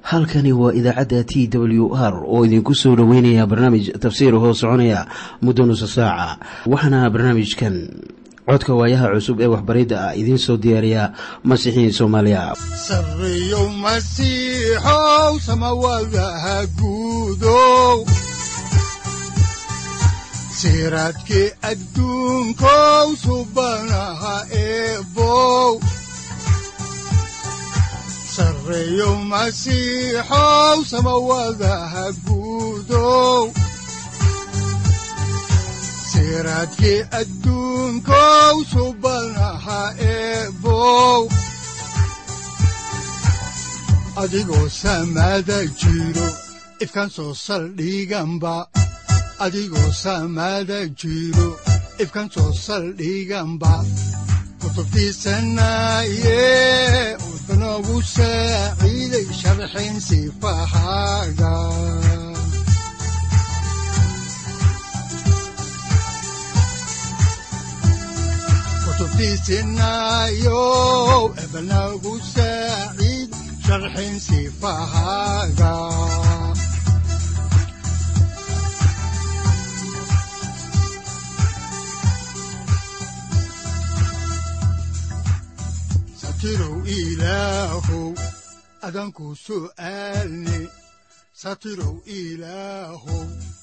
halkani waa idaacadda t w r oo idinku soo dhoweynaya barnaamij tafsiir hoo soconaya muddo nusa saaca waxaana barnaamijkan codka waayaha cusub ee waxbaridda ah idiin soo diyaariya masiixiin soomaaliya sareyow masiixow samawadaha guudow siraadkii adduunkow subanaha eebow sareyow masiixow samawadaha guudow siraadkii adduunkow subanaha eebow adigoo samaada jiro ifkaan soo saldhiganba adigoo samaada jiro ifkaan soo saldhiganba kutubtiisanaye udanogu saaciiday sharxin sifahaaga kutubtiisinayo ebanagu saaciid sharxin sifahaaga satirow ilaahow adanku su'aalne satirow ilaahow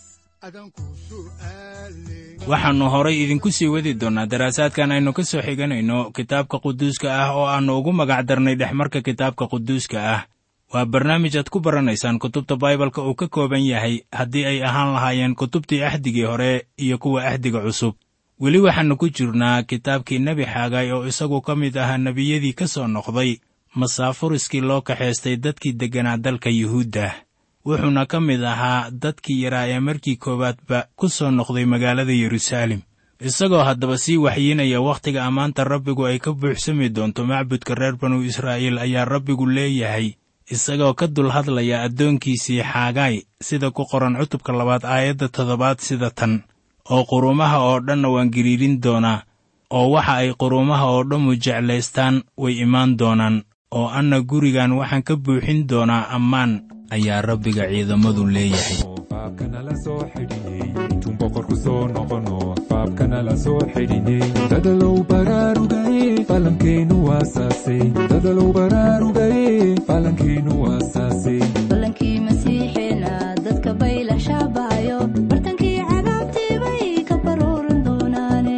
waxaannu horay idinku sii wadi doonnaa daraasaadkan aynu ka soo xiganayno kitaabka quduuska ah oo aannu ugu magac darnay dhexmarka kitaabka quduuska ah waa barnaamij aad ku baranaysaan kutubta baibalka uu ka kooban yahay haddii ay ahaan lahaayeen kutubtii axdigii hore iyo kuwa axdiga cusub weli waxaannu ku jirnaa kitaabkii nebi xaagay oo isagu ka mid ahaa nebiyadii ka soo noqday masaafuriskii loo kaxaystay dadkii degganaa dalka yuhuudda wuxuuna ka mid ahaa dadkii yaraa ee markii koowaadba ku soo noqday magaalada yeruusaalem isagoo haddaba sii waxyiinaya wakhtiga ammaanta rabbigu ay ka buuxsami doonto macbudka reer banu israa'iil ayaa rabbigu leeyahay isagoo ka dul hadlaya addoonkiisii xaagaay sida ku qoran cutubka labaad aayadda toddobaad sida tan oo quruumaha oo dhanna waan giriirin doonaa oo waxa ay quruumaha oo dhammu jeclaystaan way imaan doonaan oo anna gurigan waxaan ka buuxin doonaa ammaan ayaa rabbiga ciidamadu leeyahay faabkanala soo xidhiney intuun boqorku soo noqono faabkanala soo xidhiney dadalow baraarugaye fallankeennu waasaase dadalow baraarugaye fallankeennu waasaase ballankii masiixeena dadka bayla shaabahayo bartankii cadaabtii bay ka baruuran doonaane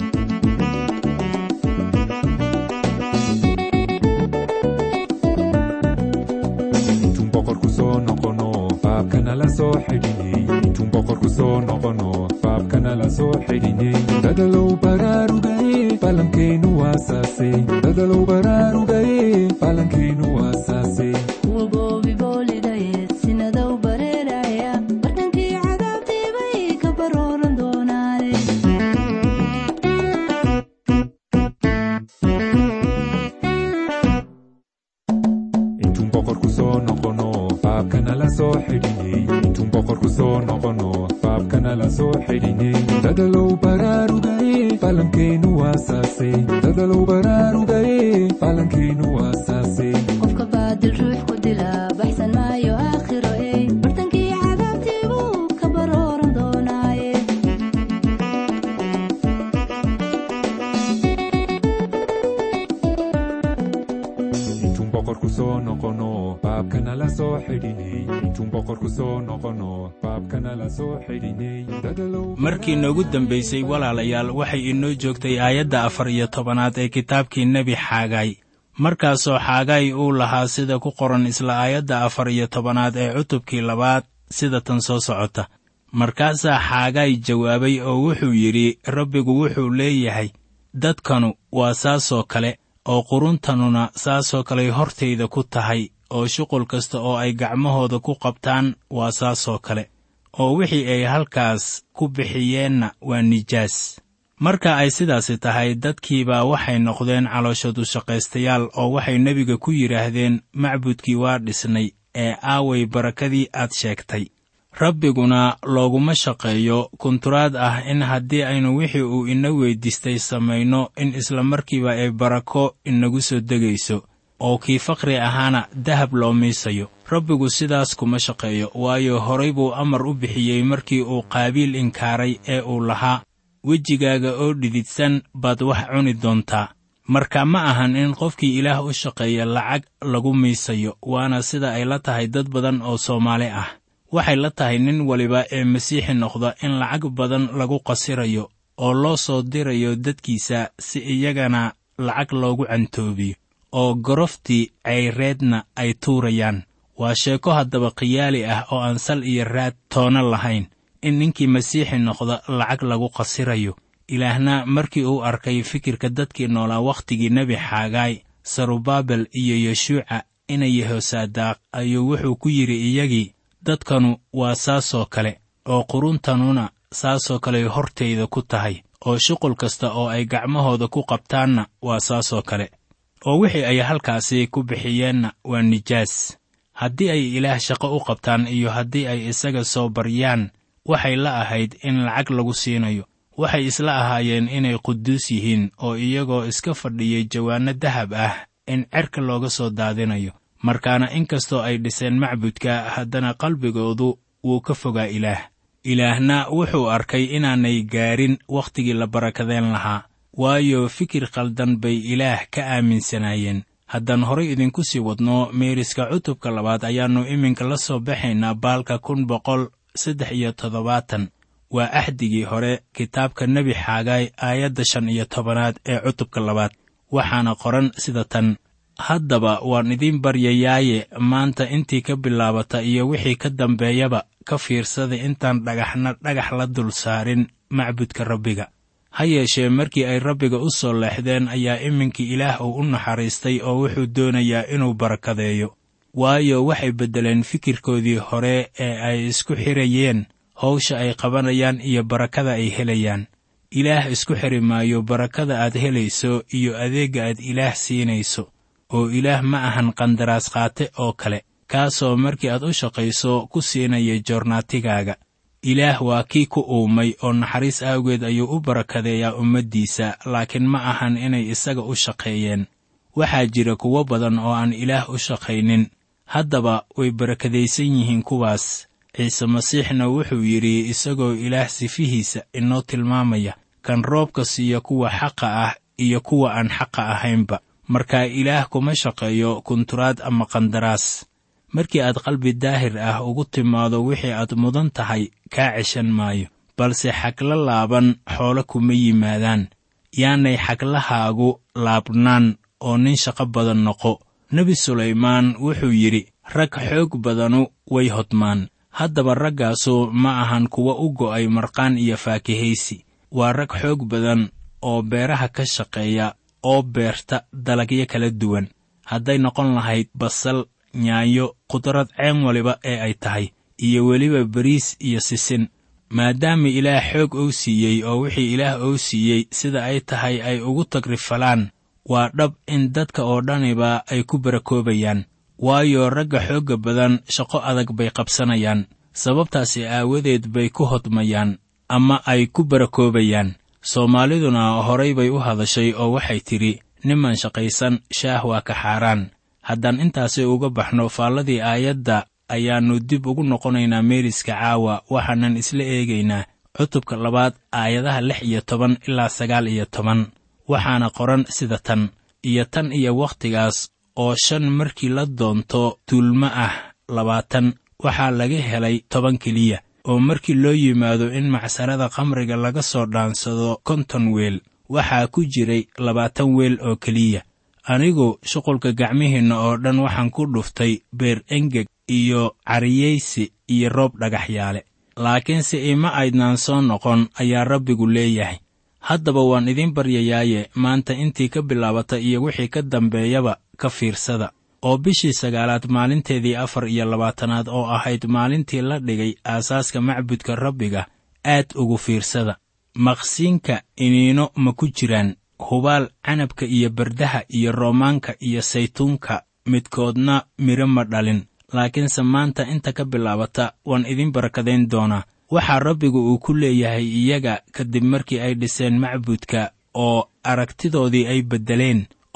intuun boqorku soo noqono faabkanala soo xidhiney intuun boqorku soo noqono faabkanala soo xidhiney dadalow baraarugaye fallankeennu waasaase dadalow baraarugaye fallankeennu waasaase kuwa goobi boolidaye sinadow bareeraya bartankii cadaabtii bay ka baruuran doonaane intuun boqorku soo noqono faabkanala soo xidhiney intuun boqorku soo noqono faabkanala soo xidhiney dadalow baraarugaye fallankeennu waasaase dadalow baraarugaye fallankeennu waasaase qofka baadil ruux ku dila baxsan maayo aakhiro ey bartankii cadaabtii buu ka baruuran doonaaye intuun boqorku soo noqono faabkanala soo xidhiney intuun boqorku soo noqono faabkanala soo xidhiney dadalow markii noogu dambaysay walaalayaal waxay inoo joogtay aayadda afar iyo tobanaad ee kitaabkii nebi xaagay markaasoo xaagay uu lahaa sida ku qoran isla aayadda afar iyo tobanaad ee cutubkii labaad sida tan soo socota markaasaa xaagay jawaabay oo wuxuu yidhi rabbigu wuxuu leeyahay dadkanu waa saasoo kale oo quruntanuna saasoo kaley hortayda ku tahay oo shuqul kasta oo ay gacmahooda ku qabtaan waa saasoo kale oo wixii ay halkaas ku bixiyeenna waa nijaas marka ay sidaasi tahay dadkiibaa waxay noqdeen calooshadu shaqaystayaal oo waxay nebiga ku yidhaahdeen macbudkii waa dhisnay ee aaway barakadii aad sheegtay rabbiguna looguma shaqeeyo kunturaad ah in haddii aynu wixii uu ina weyddiistay samayno in isla markiiba ay barako inagu soo degayso oo kii fakri ahaana dahab loo miisayo rabbigu sidaas kuma shaqeeyo waayo horay buu amar u bixiyey markii uu qaabiil inkaaray ee uu lahaa wejigaaga oo dhididsan baad wax cuni doontaa marka ma ahan in qofkii ilaah u shaqeeya lacag lagu miisayo waana sida ay la tahay dad badan oo soomaali ah waxay la tahay nin waliba ee masiixi noqda in lacag badan lagu qasirayo oo loo soo dirayo dadkiisa si iyagana lacag loogu cantoobiyo oo goroftii cayreedna ay tuurayaan waa sheeko haddaba khiyaali ah oo aan sal iyo raad toona lahayn in ninkii masiixi noqda lacag lagu qasirayo ilaahna markii uu arkay fikirka dadkii noolaa wakhtigii nebi xaagaay sarubaabel iyo yeshuuca inay yehosaadaaq ayuu wuxuu ku yidhi iyagii dadkanu waa saasoo kale oo quruntanuna saasoo kaley hortayda ku tahay oo shuqul kasta oo ay gacmahooda ku qabtaanna waa saasoo kale oo wixii ay halkaasi ku bixiyeenna waa nijaas haddii ay ilaah shaqo u qabtaan iyo haddii ay isaga soo baryaan waxay la ahayd in lacag lagu siinayo waxay isla ahaayeen inay quduus yihiin oo iyagoo iska fadhiyay jawaanno dahab ah in cerka looga soo daadinayo markaana inkastoo ay dhiseen macbudka haddana qalbigoodu wuu ka fogaa ilaah ilaahna wuxuu arkay inaanay gaarin wakhtigii la barakadeen lahaa waayo fikir khaldan bay ilaah ka aaminsanaayeen haddaan horay idinku sii wadno meeriska cutubka labaad ayaannu iminka la soo baxaynaa baalka kun boqol saddex iyo toddobaatan waa axdigii hore kitaabka nebi xaagaay aayadda shan iyo tobanaad ee cutubka labaad waxaana qoran sida tan haddaba waan idiin baryayaaye maanta intii ka bilaabata iyo wixii ka dambeeyaba ka fiirsada intaan dhagaxna dhagax la dul saarin macbudka rabbiga ha yeeshee markii ay rabbiga u soo leexdeen ayaa iminkii ilaah uu u naxariistay oo wuxuu doonayaa inuu barakadeeyo waayo waxay beddeleen fikirkoodii hore ee ay isku xirayeen hawsha ay qabanayaan iyo barakada ay helayaan ilaah isku xiri maayo barakada aad helayso iyo adeegga aad ilaah siinayso oo ilaah ma ahan qandaraas qaate oo kale kaasoo markii aad u shaqayso ku siinaya joornaatigaaga ilaah waa kii ku uumay oo naxariis awgeed ayuu u barakadeeyaa ummaddiisa laakiin ma ahan inay isaga u shaqeeyeen waxaa jira kuwo badan oo aan ilaah u shaqaynin haddaba way barakadaysan yihiin kuwaas ciise masiixna wuxuu yidhi isagoo ilaah sifihiisa inoo tilmaamaya kan roobka siiya kuwa xaqa ah iyo kuwa aan xaqa ahaynba markaa ilaah kuma shaqeeyo kunturaad ama qandaraas markii aad qalbi daahir ah ugu timaado wixii aad mudan tahay kaa ceshan maayo balse xagla laaban xoolo kuma yimaadaan yaanay xaglahaagu laabnaan oo nin shaqo badan noqo nebi sulaymaan wuxuu yidhi rag xoog badanu way hodmaan haddaba raggaasu ma ahan kuwa u go'ay marqaan iyo faakihaysi waa rag xoog badan oo beeraha ka shaqeeya oo beerta dalagyo kala duwan hadday noqon lahayd basal yaanyo khudrad ceen waliba ee ay tahay iyo weliba bariis iyo sisin maadaama ilaah xoog ou siiyey oo wixii ilaah ou siiyey sida ay tahay ay ugu tagrifalaan waa dhab in dadka oo dhaniba ay ku barakoobayaan waayo ragga xoogga badan shaqo adag bay qabsanayaan sababtaasi aawadeed bay ku hodmayaan ama ay ku barakoobayaan soomaaliduna horay bay u hadashay oo waxay tidhi niman shaqaysan shaah waa ka xaaraan haddaan intaasi uga baxno faalladii aayadda ayaannu dib ugu noqonaynaa meeriska caawa waxaanan isla eegaynaa cutubka labaad aayadaha lix iyo toban ilaa sagaal iyo toban waxaana qoran sida tan iyo tan iyo wakhtigaas oo shan markii la doonto tuulmo ah labaatan waxaa laga helay toban keliya oo markii loo yimaado in macsarada khamriga laga soo dhaansado konton weel waxaa ku jiray labaatan weel oo keliya anigu shuqulka gacmihiinna oo dhan waxaan ku dhuftay beer engeg iyo cariyaysi iyo roob dhagaxyaale laakiinse ima aydnaan soo noqon ayaa rabbigu leeyahay haddaba waan idiin baryayaaye maanta intii ka bilaabata iyo wixii ka dambeeyaba ka fiirsada oo bishii sagaalaad maalinteedii afar iyo labaatanaad oo ahayd maalintii la dhigay aasaaska macbudka rabbiga aad ugu fiirsada maqsiinka iniino ma ku jiraan hubaal canabka iyo bardaha iyo roomaanka iyo saytuunka midkoodna midho ma dhalin laakiinse maanta inta ka bilaabata waan idiin barakadayn doonaa waxaa rabbigu uu ku leeyahay iyaga kadib markii ay dhiseen macbudka oo aragtidoodii ay beddeleen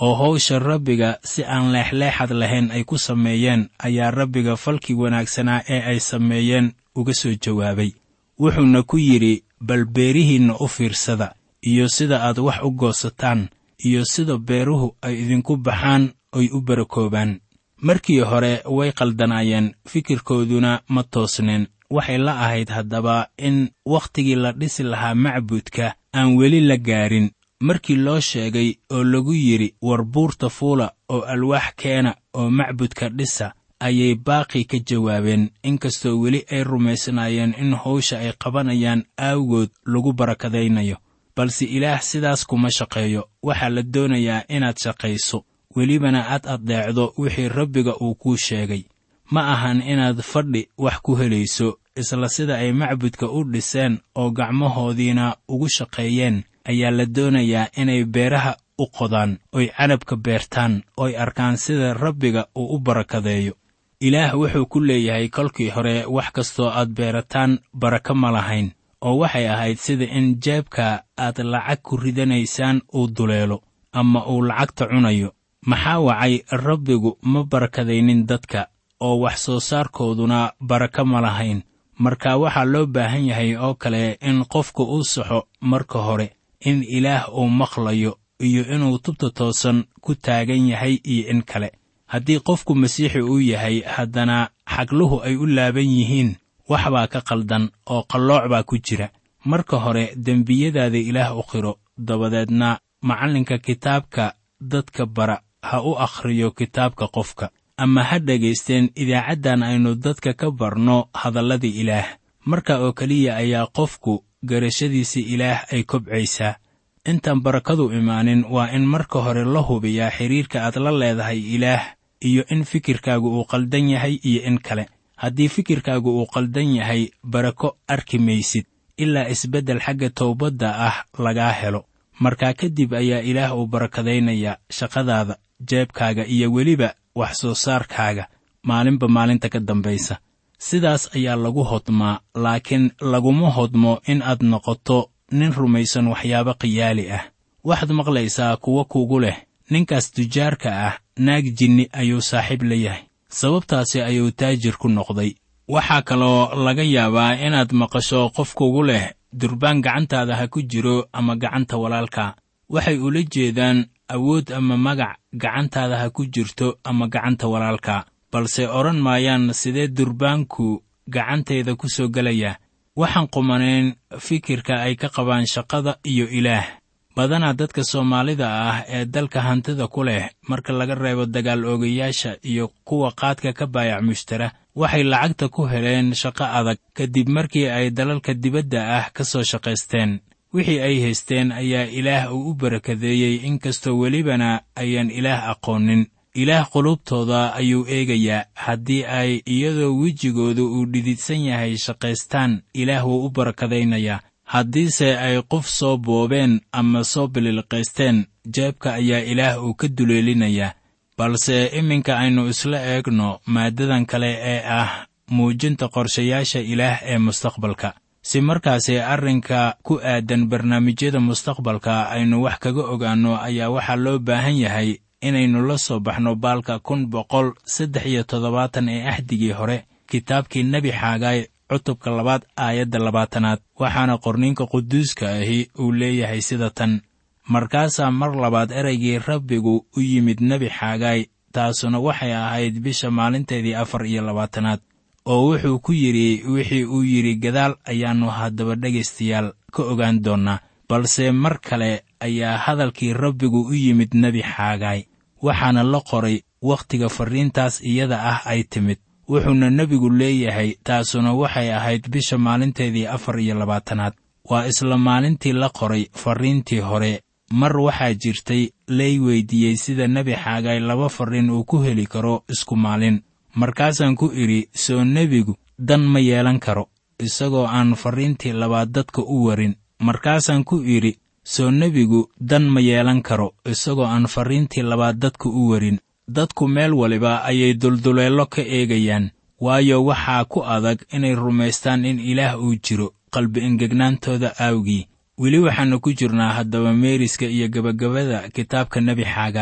oo hawsha rabbiga si aan leexleexad lahayn ay ku sameeyeen ayaa rabbiga falkii wanaagsanaa ee ay sameeyeen uga soo jawaabay wuxuuna ku yidhi bal beerihiinna u fiirsada iyo sida aad wax u goosataan iyo sida beeruhu ay idinku baxaan oy u barakoobaan markii hore way qaldanaayeen fikirkooduna ma toosneen waxay la ahayd haddaba in wakhtigii la dhisi lahaa macbudka aan weli la gaarin markii loo sheegay oo lagu yidhi war buurta fuula oo alwaax keena oo macbudka dhisa ayay baaqii ka jawaabeen inkastoo weli ay rumaysnaayeen in hawsha ay qabanayaan aawgood lagu barakadaynayo balse ilaah sidaas kuma shaqeeyo waxaa la doonayaa inaad shaqayso welibana aad addeecdo wixii rabbiga uu kuu sheegay ma ahan inaad fadhi wax ku helayso isla sida ay macbudka u dhiseen oo gacmahoodiina ugu shaqeeyeen ayaa la doonayaa inay beeraha u qodaan oy canabka beertaan oy arkaan sida rabbiga uu u barakadeeyo ilaah wuxuu ku leeyahay kolkii hore wax kastoo aad beerataan barako ma lahayn oo waxay ahayd sida in jeebka aad lacag ku ridanaysaan uu duleelo ama uu lacagta cunayo maxaa wacay rabbigu ma barakadaynin dadka oo wax soo saarkooduna barako ma lahayn marka waxaa loo baahan yahay oo kale in qofku uu saxo marka hore in ilaah uu maqlayo iyo inuu tubta toosan ku taagan yahay iyo in kale haddii qofku masiixi uu yahay haddana xagluhu ay u laaban yihiin wax baa ka qaldan oo qallooc baa ku jira marka hore dembiyadaada ilaah u qiro dabadeedna macallinka kitaabka dadka bara ha u akhriyo kitaabka qofka ama ha dhegaysteen idaacaddan aynu dadka ka barno hadalladii ilaah marka oo keliya ayaa qofku garashadiisa ilaah ay kobcaysaa intaan barakadu imaanin waa in marka hore la hubiyaa xidhiirka aad la leedahay ilaah iyo in fikirkaagu uu qaldan yahay iyo in kale haddii fikirkaagu uu qaldan yahay barako arki maysid ilaa isbeddel xagga towbadda ah lagaa helo markaa kadib ayaa ilaah uu barakadaynayaa shaqadaada jeebkaaga iyo weliba wax soo saarkaaga maalinba maalinta ka dambaysa sidaas ayaa lagu hodmaa laakiin laguma hodmo in aad noqoto nin rumaysan waxyaabo khiyaali ah waxaad maqlaysaa kuwo kugu leh ninkaas tujaarka ah naag jinni ayuu saaxiib la yahay sababtaasi ayuu taajir ku noqday waxaa kaloo laga yaabaa inaad maqasho qof kugu leh durbaan gacantaada ha ku jiro ama gacanta walaalka waxay ula jeedaan awood ama magac gacantaada ha ku jirto ama gacanta walaalka balse odhan maayaan sidee durbaanku gacantayda ku soo gelaya waxaan qumanayn fikirka ay ka qabaan shaqada iyo ilaah badanaa dadka soomaalida ah ee dalka hantida ku leh marka laga reebo dagaal oogayaasha iyo kuwa qaadka ka baayac mushtara waxay lacagta ku heleen shaqo adag kadib markii ay dalalka dibadda ah ka soo shaqaysteen wixii ay haysteen ayaa ilaah uu u barakadeeyey inkastoo welibana ayaan ilaah aqoonin ilaah qulubtooda ayuu eegayaa haddii ay iyadoo wejigooda uu dhididsan yahay shaqaystaan ilaah wuu u barakadaynayaa haddiise ay qof soo boobeen ama soo bililqaysteen jeebka ayaa ilaah uu ka duleelinayaa balse iminka aynu isla eegno maaddadan kale ee ah muujinta qorshayaasha ilaah ee mustaqbalka si markaasi arrinka ku aadan barnaamijyada mustaqbalka aynu wax kaga ogaanno ayaa waxaa loo baahan yahay inaynu la soo baxno baalka kun boqol saddex iyo toddobaatan ee axdigii hore kitaabkii nebi xaagaay cutubka labaad aayadda labaatanaad waxaana qorniinka quduuska ahi uu leeyahay sida tan markaasaa mar labaad ereygii rabbigu u yimid nebi xaagaay taasuna waxay ahayd bisha maalinteedii afar iyo labaatanaad oo wuxuu ku yidhi wixii uu yidhi gadaal ayaannu haddaba dhegaystayaal ka ogaan doonnaa balse mar kale ayaa hadalkii rabbigu u yimid nebi xaagaay waxaana la qoray wakhtiga farriintaas iyada ah ay timid wuxuuna nebigu leeyahay taasuna waxay ahayd bisha maalinteedii afar iyo labaatanaad waa isla maalintii la qoray farriintii hore mar waxaa jirtay lay weyddiiyey sida nebi xaagaay laba farriin uu ku heli karo isku maalin markaasaan ku idhi soo nebigu dan ma yeelan karo isagoo aan farriintii labaad dadka u warin markaasaan ku idhi soo nebigu dan ma yeelan karo isagoo aan farriintii labaad dadka u warin dadku meel waliba ayay dulduleello ka eegayaan waayo waxaa ku adag inay rumaystaan in ilaah uu jiro qalbi engegnaantooda aawgii weli waxaannu ku jirnaa haddaba meeriska iyo gebagabada kitaabka nebi xaagaay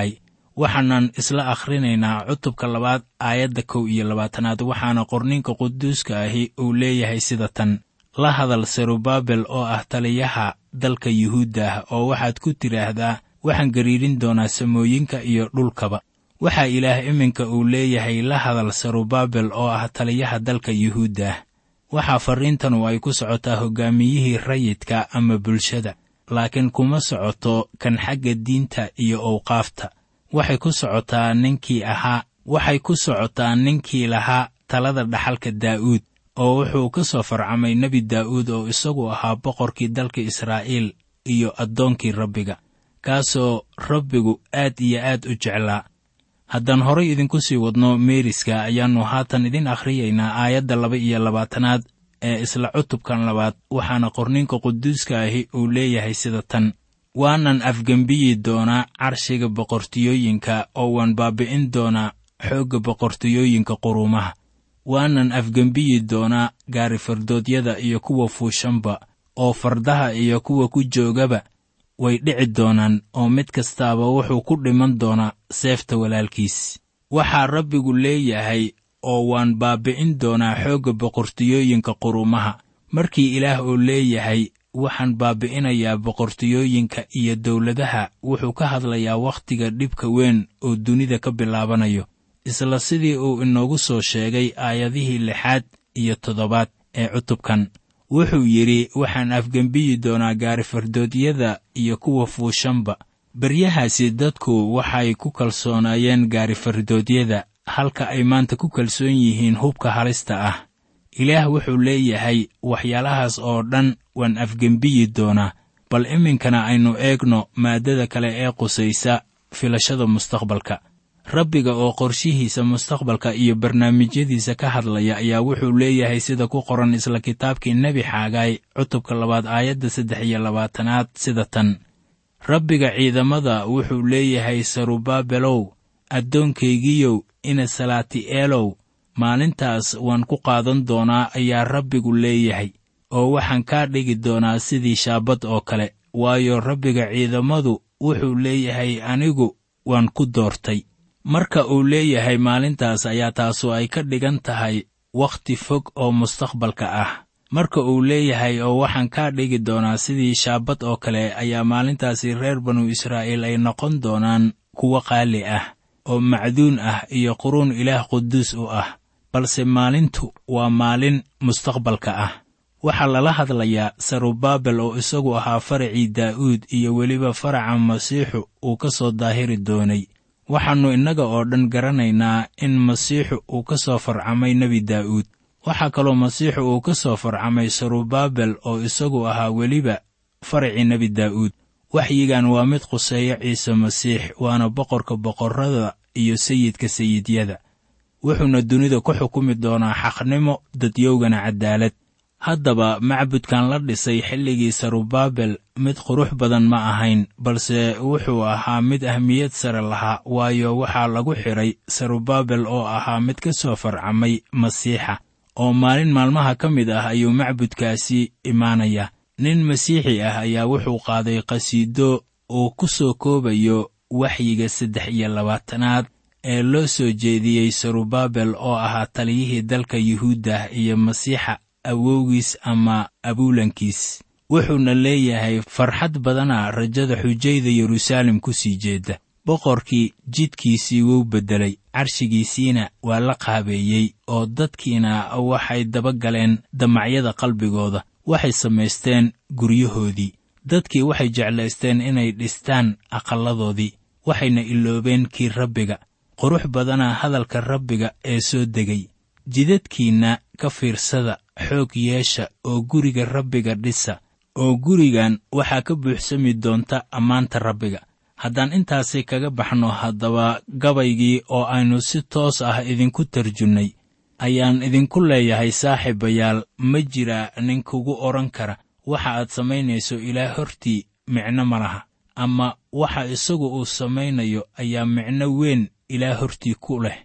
waxaanan isla akhrinaynaa cutubka labaad aayadda kow iyo labaatanaad waxaana qorninka quduuska ahi uu leeyahay sida tan la hadal serubaabel oo ah taliyaha dalka yuhuudda ah oo waxaad ku tidhaahdaa waxaan gariirin doonaa samooyinka iyo dhulkaba waxaa ilaah iminka uu leeyahay la hadal serubaabel oo ah taliyaha dalka yuhuudda ah waxaa farriintanu ay ku socotaa hoggaamiyihii rayidka ama bulshada laakiin kuma socoto kan xagga diinta iyo owqaafta waxay ku socotaa ninkii ahaa waxay ku socotaa ninkii lahaa talada dhaxalka daa'uud oo wuxuu ka soo farcamay nebi daa'uud oo isagu ahaa boqorkii dalka israa'iil iyo addoonkii rabbiga kaasoo rabbigu aad iyo aad u jeclaa haddaan horay idinku sii wadno meeriska ayaannu haatan idin akhriyaynaa aayadda laba iyo labaatanaad ee isla cutubkan labaad waxaana qorninka quduuska ahi uu leeyahay sida tan waanan afgembiyi doonaa carshiga boqortiyooyinka oo waan baabi'in doonaa xoogga boqortiyooyinka quruumaha waanan afgembiyi doonaa gaarifardoodyada iyo kuwa fuushanba oo fardaha iyo kuwa ku joogaba way dhici doonaan oo mid kastaaba wuxuu ku dhiman doonaa seefta walaalkiis waxaa rabbigu leeyahay oo waan baabi'in doonaa xoogga boqortiyooyinka quruumaha markii ilaah uu leeyahay waxaan baabi'inayaa boqortiyooyinka iyo dawladaha wuxuu ka hadlayaa wakhtiga dhibka weyn oo dunida ka bilaabanayo isla sidii uu inoogu soo sheegay aayadihii lixaad iyo toddobaad ee cutubkan wuxuu yidhi waxaan afgembiyi doonaa gaarifardoodyada iyo kuwa fuushanba beryahaasi dadku waxay ku kalsoonaayeen gaarifardoodyada halka ay maanta ku kalsoon yihiin hubka halista ah ilaah wuxuu leeyahay waxyaalahaas oo dhan waan afgembiyi doonaa bal iminkana aynu eegno maaddada kale ee qusaysa filashada mustaqbalka rabbiga oo qorshihiisa mustaqbalka iyo barnaamijyadiisa ka hadlaya ayaa wuxuu leeyahay sida ku qoran isla kitaabkii nebi xaagaay cutubka labaad aayadda saddex iyo labaatanaad sida tan rabbiga ciidamada wuxuu leeyahay sarubaabelow addoonkaygiyow ina salaati'eelow maalintaas waan ku qaadan doonaa ayaa rabbigu leeyahay oo waxaan kaa dhigi doonaa sidii shaabad oo kale waayo rabbiga ciidamadu wuxuu leeyahay anigu waan ku doortay marka uu leeyahay maalintaas ayaa taasu ay ka dhigan tahay wakhti fog oo mustaqbalka ah marka uu leeyahay oo waxaan kaa dhigi doonaa sidii shaabad oo kale ayaa maalintaasi reer banu israa'iil ay noqon doonaan kuwo qaali ah oo macduun ah iyo quruun ilaah quduus u ah balse maalintu waa maalin mustaqbalka ah waxaa lala hadlayaa sarubaabel oo isagu ahaa faracii daa'uud iyo weliba faraca masiixu uu ka soo daahiri doonay waxaannu innaga oo dhan garanaynaa in masiixu uu ka soo farcamay nebi daa'uud waxaa kaloo masiixu uu ka soo farcamay sarubaabel oo isagu ahaa weliba faracii nebi daa'uud waxyigan waa mid quseeya ciise masiix waana boqorka boqorrada iyo sayidka sayidyada wuxuuna dunida ku xukumi doonaa xaqnimo dadyowgana caddaalad haddaba macbudkan la dhisay xilligii sarubaabel mid qurux badan ma ahayn balse wuxuu ahaa mid ahmiyad sare lahaa waayo waxaa lagu xidhay sarubaabel oo ahaa mid ka soo farcamay masiixa oo maalin maalmaha ka mid ah ayuu macbudkaasi imaanaya nin masiixi ah ayaa wuxuu qaaday qhasiido uu ku soo koobayo waxyiga saddex iyo labaatanaad ee loo soo jeediyey sarubaabel oo ahaa taliyihii dalka yuhuudda iyo masiixa awowgiis ama abuulankiis wuxuuna leeyahay farxad badana rajada xujayda yeruusaalem ku sii jeedda boqorkii jidkiisii wuu beddelay carshigiisiina waa la qaabeeyey oo dadkiina waxay daba galeen damacyada qalbigooda waxay samaysteen guryahoodii dadkii waxay jeclaysteen inay dhistaan aqalladoodii waxayna iloobeen kii rabbiga qurux badana hadalka rabbiga ee soo degay jidadkiinna ka fiirsada xoog yeesha oo guriga rabbiga dhisa oo gurigan waxaa ka buuxsami doonta ammaanta rabbiga haddaan intaasi kaga baxno haddaba gabaygii oo aynu si toos ah idinku tarjunnay ayaan idinku leeyahay saaxiibayaal ma jiraa nin kugu odhan kara waxa aad samaynayso ilaa hortii micno ma laha ama waxa isagu uu samaynayo ayaa micno weyn ilaa hortii ku leh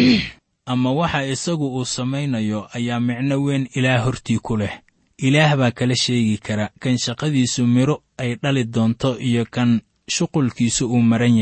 ama waxa isagu uu samaynayo ayaa micno weyn ilaa hortii ku leh ilaah baa kala sheegi kara kan shaqadiisu midho ay dhali doonto iyo kan shuqulkiisu uu maran yahay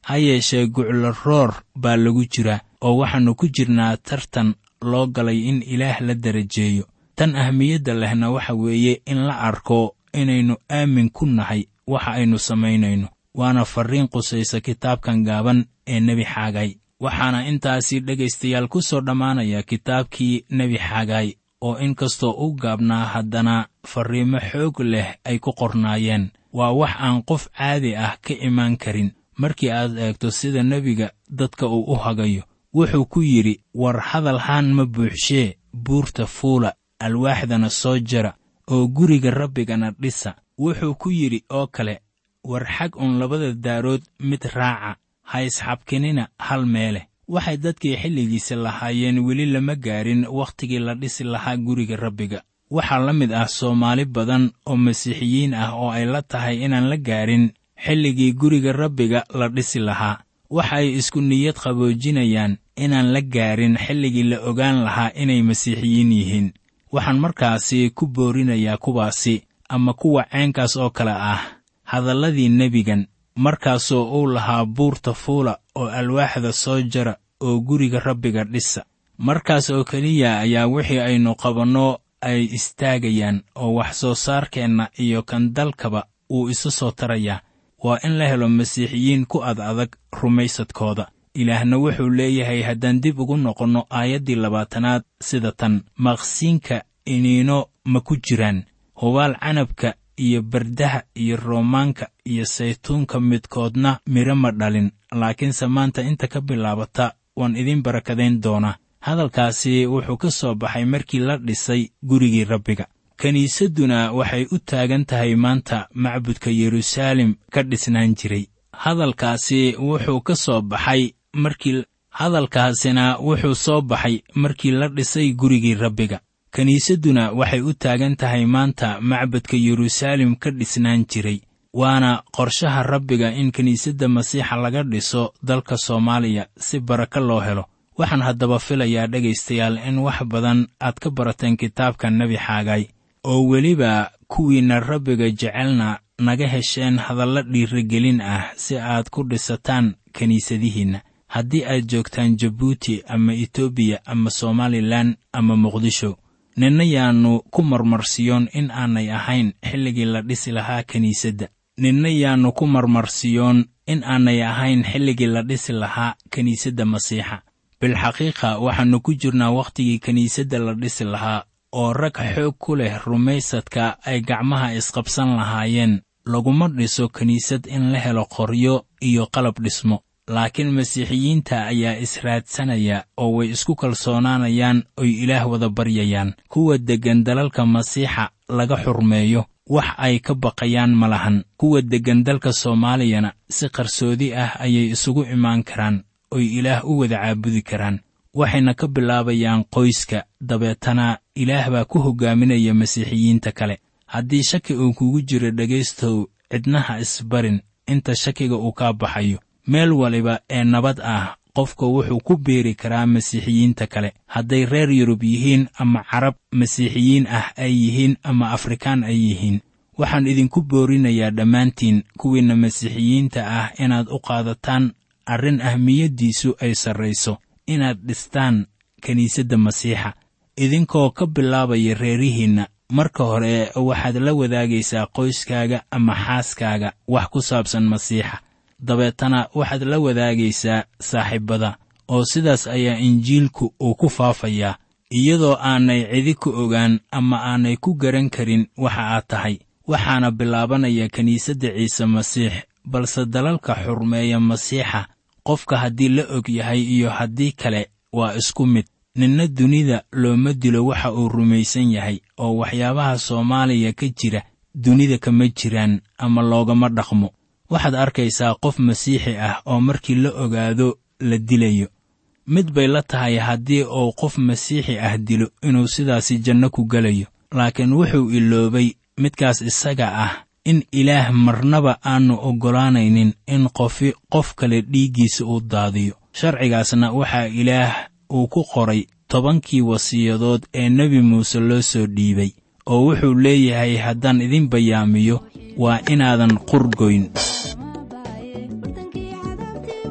ha yeeshee guclo roor baa lagu jira oo waxaannu ku jirnaa tartan loo galay in ilaah la darajeeyo tan ahmiyadda lehna waxa weeye in la arko inaynu aamin ku nahay waxa aynu samaynayno waana farriin qusaysa kitaabkan gaaban ee nebi xaagay waxaana intaasi dhegaystayaal ku soo dhammaanaya kitaabkii nebi xaagay oo inkastoo u gaabnaa haddana farriimo xoog leh ay ku qornaayeen waa wax aan qof caadi ah ka imaan karin markii aad eegto sida nebiga dadka uu u hagayo wuxuu ku yidhi war hadalhaan ma buuxshee buurta fuula alwaaxdana soo jara oo guriga rabbigana dhisa wuxuu ku yidhi oo kale war xag un labada daarood mid raaca ha isxabkinina hal meeleh waxay dadkii xilligiisa lahaayeen weli lama gaarin wakhtigii la dhisi lahaa guriga rabbiga waxaa la mid ah soomaali badan oo masiixiyiin ah oo ay la tahay inaan la gaarin xilligii guriga rabbiga la dhisi lahaa waxa ay isku niyad qaboojinayaan inaan la gaarin xilligii la ogaan lahaa inay masiixiyiin yihiin waxaan markaasi ku boorinayaa kuwaasi ama kuwa ceenkaas oo kale ah hadalladii nebigan markaasoo uu lahaa buurta fuula oo alwaaxda soo jara oo guriga rabbiga dhisa markaas oo keliya ayaa wixii aynu qabanno ay istaagayaan oo wax soo saarkeenna iyo kan dalkaba uu isu soo tarayaa waa in la helo masiixiyiin ku ad adag rumaysadkooda ilaahna wuxuu leeyahay haddaan dib ugu noqonno aayaddii labaatanaad sida tan maqsiinka iniino ma ku jiraan hubaal canabka iyo bardaha iyo roomaanka iyo saytuunka midkoodna midho ma dhalin laakiinse maanta inta ka bilaabata waan idiin barakadayn doonaa hadalkaasi wuxuu ka soo baxay markii la dhisay gurigii rabbiga kiniisadduna waxay u taagan tahay maanta macbudka yeruusaalem ka dhisnaan jiray hadalkaasi wuxuu ka soo baxay markii hadalkaasina wuxuu soo baxay markii la dhisay gurigii rabbiga kiniisadduna waxay u taagan tahay maanta macbadka yeruusaalem ka dhisnaan jiray waana qorshaha rabbiga in kiniisadda masiixa laga dhiso dalka soomaaliya si barako loo helo waxaan haddaba filayaa dhegaystayaal in wax badan aad ka barateen kitaabka nebi xaagay oo weliba kuwiinna rabbiga jecelna naga hesheen hadallo dhiirigelin ah si aad ku dhisataan kiniisadihiinna haddii aad joogtaan jabuuti ama etoobiya ama somalilan ama muqdisho ninna yaannu ku marmarsiyoon in aanay ahayn xilligii la dhisi lahaa kiniisadda ninna yaannu ku marmarsiyoon in aanay ahayn xilligii la dhisi lahaa kiniisadda masiixa bilxaqiiqa waxaannu ku jirnaa wakhtigii kiniisadda la dhisi lahaa oo rag xoog ku leh rumaysadka ay gacmaha isqabsan lahaayeen laguma dhiso kiniisad in la helo qoryo iyo qalab dhismo laakiin masiixiyiinta ayaa israadsanaya oo way isku kalsoonaanayaan oy ilaah wada baryayaan kuwa deggan dalalka masiixa laga xurmeeyo wax ay ka baqayaan ma lahan kuwa deggan dalka soomaaliyana si qarsoodi ah ayay isugu imaan karaan oy ilaah u wada caabudi karaan waxayna ka bilaabayaan qoyska dabeetana ilaah baa ku hoggaaminaya masiixiyiinta kale haddii shaki uu kugu jiro dhegaystow cidnaha isbarin inta shakiga uu kaa baxayo meel waliba ee nabad ah qofka wuxuu ku beeri karaa masiixiyiinta kale hadday reer yurub yihiin ama carab masiixiyiin ah ay yihiin ama afrikaan ay yihiin waxaan idinku boorinayaa dhammaantiin kuwiinna masiixiyiinta ah inaad u qaadataan arrin ahmiyaddiisu ay sarrayso inaad dhistaan kiniisadda masiixa idinkoo ka bilaabaya reerihiinna marka hore waxaad la wadaagaysaa qoyskaaga ama xaaskaaga wax ku saabsan masiixa dabeetana waxaad la wadaagaysaa saaxiibbada oo sidaas ayaa injiilku uu ku faafayaa iyadoo aanay cidi ku ogaan ama aanay ku garan karin waxa aad tahay waxaana bilaabanaya kiniisadda ciise masiix balse dalalka xurmeeya masiixa qofka haddii la og yahay iyo haddii kale waa isku mid ninna dunida looma dilo waxa uu rumaysan yahay oo waxyaabaha soomaaliya ka jira dunida kama jiraan ama loogama dhaqmo waxaad arkaysaa qof masiixi ah oo markii la ogaado la dilayo mid bay la tahay haddii uu qof masiixi ah dilo inuu sidaasi janno ku gelayo laakiin wuxuu iloobay midkaas isaga ah in ilaah marnaba aannu oggolaanaynin in qofi qof kale dhiiggiisa uu daadiyo sharcigaasna waxaa ilaah uu ku qoray tobankii wasiyadood ee nebi muuse loo soo dhiibay oo wuxuu leeyahay haddaan idin bayaamiyo waa inaadan qurgoyn bartankii cadaabtii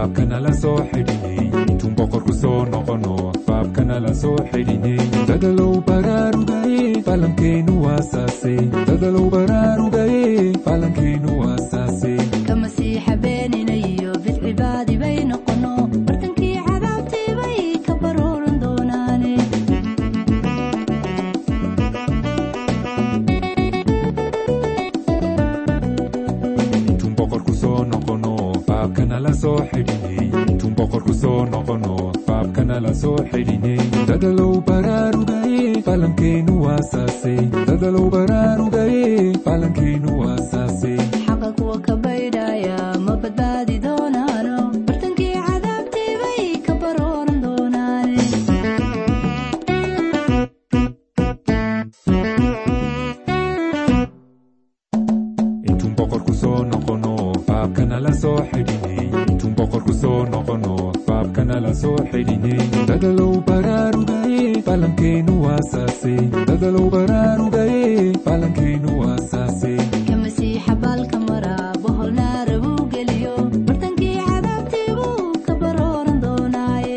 baabkanala soo xidhinay intuun boqorku soo noqono baabkanala soo xidhinay dadalow baraarugaye falankeenu waasaase dadalow baraarugaye falankeenu waasaase ka masiixa beenina iyo bidcibaadi bay noqono bartankii cadaabtii bay ka barooran doonaane intuun boqorku soo noqono baabkanala soo xidhinay intuun boqorku soo noqono baabkanala soo xidhinay dadalow baraarugaye falankeenu waasaase dadalow baraarugaye falankeenu waasaase xaqa kuwa ka baydhaya ma badbaadi doonaano bartankii cadaabtii bay ka barooran doonaane intuun boqorku soo noqono baabkanala soo xidhinay intuun boqorku soo noqono baabkanala soo xidhinay dadalow baraarugaye falankeenu waasaase dadalow baraarugaye falankeenu waasaase ka masiixa baalka mara bohol naara buu geliyo bartankii cadaabtii buu ka barooran doonaaye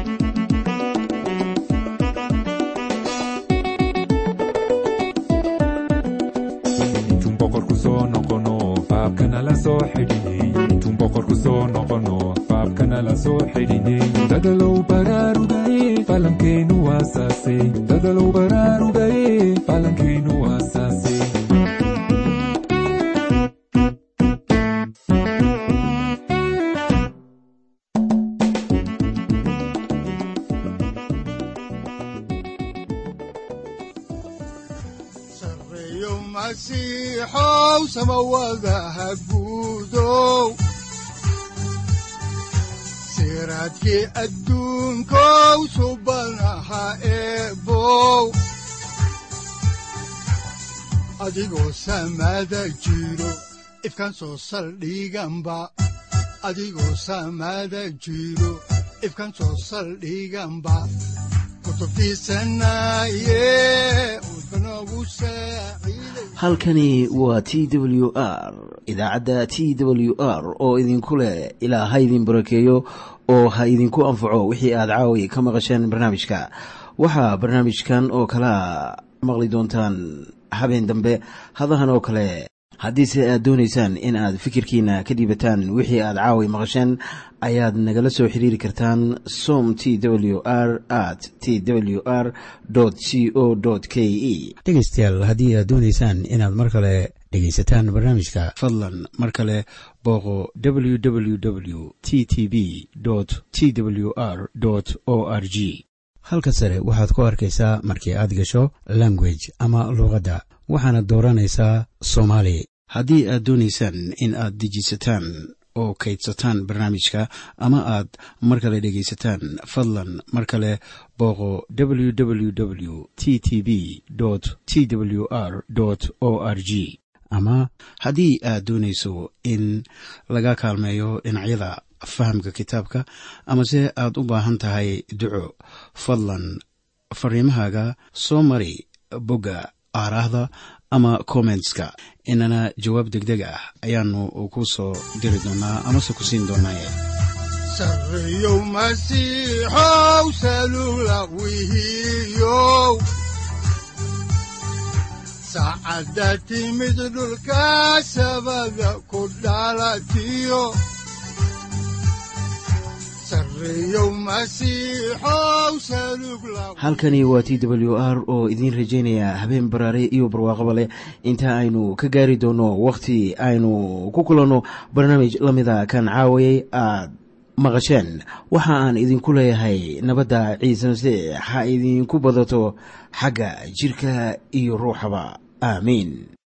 intuun boqorku soo noqono baabkanala soo xidhinay intuun boqorku soo noqono baabkanala soo xidhinay dadalow baraarugaye falankeenu waasaase dadalow baraarugaye falankeenu waasaase sareeyo masiixow samawadaha guudow siraadkii adduunkow subanaha eebow adigoo samada jiro ifkan soo saldhiganba adigoo samada jiro ifkan soo saldhiganba kutubtiisanaye udbanogu saaciiday halkani waa t w r idaacadda t w r oo idinku leh ilaa ha idin barakeeyo oo ha idinku anfaco wixii aad caawi ka maqasheen barnaamijka waxaa barnaamijkan oo kalaa maqli doontaan habeen dambe hadahan oo kale haddiise aad doonaysaan in aad fikirkiina ka dhiibataan wixii aad caawi maqasheen ayaad nagala soo xiriiri kartaan som t w r at t w r c o k e dhegaystayaal haddii aad doonaysaan inaad mar kale dhegaysataan barnaamijka fadlan mar kale booqo www t t b t w r o r g halka sare waxaad ku arkaysaa markii aad gasho language ama luuqadda waxaana dooranaysaa soomaali haddii aad doonaysaan in aad dejisataan oo kaydsataan barnaamijka ama aad mar kale dhegaysataan fadlan mar kale booqo www t t b t w r o r g ama haddii aad doonayso in laga kaalmeeyo dhinacyada fahamka kitaabka amase aad u baahan tahay duco fadlan fariimahaaga soo mari bogga aaraahda ama kommentska inana jawaab degdeg ah ayaanu ku soo diri doonaa amase ku siin doonaaye sareeyow masiixow salula wihiyow saacadda timid dhulka sabada ku dhalatiyo sareeyow masiixow salug la halkani waa t w r oo idiin rajaynaya habeen baraare iyo barwaaqaba leh inta aynu ka gaari doono wakhti aynu ku kulanno barnaamij la mida kan caawayay aad maqasheen waxa aan idinku leeyahay nabadda ciise masiix ha idinku badato xagga jirka iyo ruuxaba aamiin